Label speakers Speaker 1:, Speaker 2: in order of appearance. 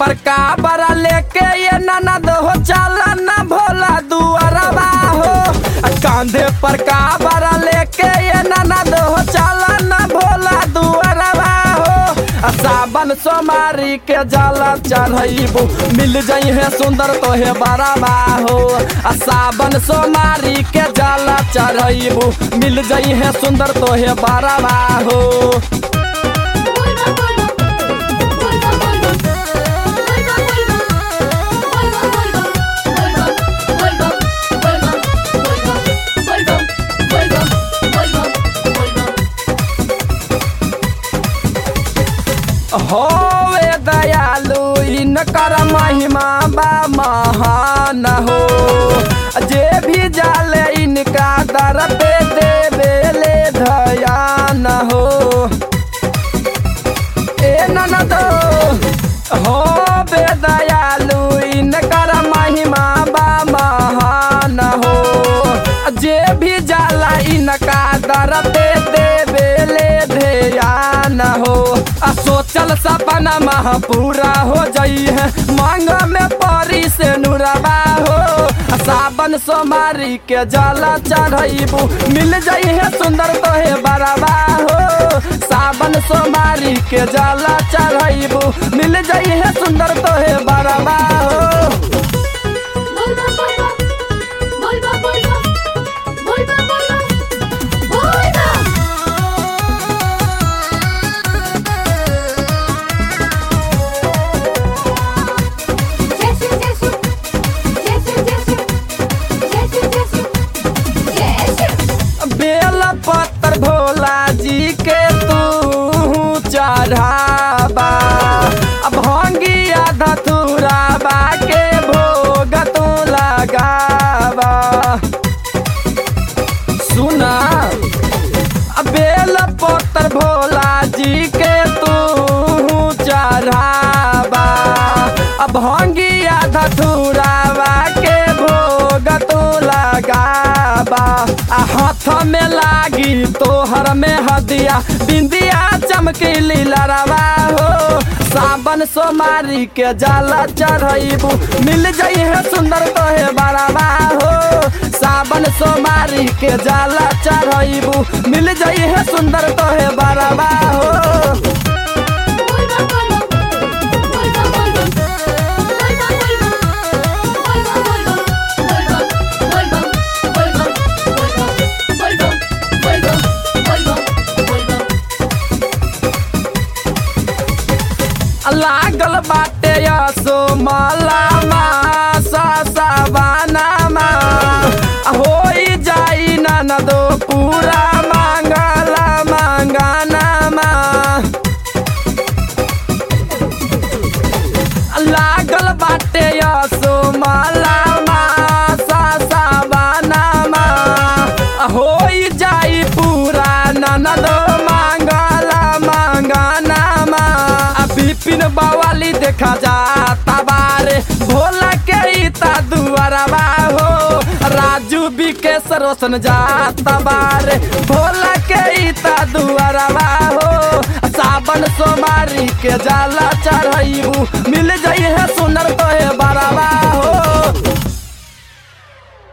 Speaker 1: पर का बरा लेके ये ननद हो चला ना भोला दुआरबा हो आ कांधे पर का बरा लेके ये ननद हो चला ना भोला दुआरबा हो आ सावन सोमारी के जाला चढ़ैबू मिल जाई है सुंदर तोहे बराबा हो आ सावन सोमारी के जाला चढ़ैबू मिल जाई है सुंदर तोहे बराबा हो होवे दयालु इनकर महिमा बा महान हो जे भी जाले इनका दर पे देवेले धयान हो ए ननद हो बे दयालु इनकर महिमा बा महान हो जे भी जाला इनका दर पे देवेले ध्यान हो आ सोचल सपना महा पूरा हो जाई है मांग में परी से नुरबा हो आ सावन सोमारी के जाला चढ़ैबू मिल जाई है सुंदर तोहे बराबा हो सावन सोमारी के जाला चढ़ैबू मिल जाई है सुंदर तोहे बराबा हो बेल पत्थर भोला जी के तू चढ़ाबा अब भंगिया धतुराबा के भोग तू लगाबा सुना बेल पत्थर भोला जी के तू चढ़ाबा अब भंगिया धतुराबा के भोग तू लगाबा आ हाथ में लागी तोहर में हदिया बिंदिया चमकी लीलरवा हो सावन सोमारी के जाला चढ़ैबू मिल जाई है सुंदर तोहे बड़ाबा हो सावन सोमारी के जाला चढ़ैबू मिल जाई है सुंदर तोहे बड़ाबा हो लागल बाटे यसो मला सा सवानामा होई जाई ननदो पूरा मांगला मांगानामा लागल बाटे यसो मला सा सवानामा होई जाई पूरा ननदो मांगला मांगानामा आ बिपिन बवाली देखा जाता बारे भोला के इता दुआरबा हो राजू विकेश रोशन जाता बारे भोला के इता दुआरबा हो सावन सोमारी के जाला चढ़ैबू मिल जाई है सुनर तोहे बड़ा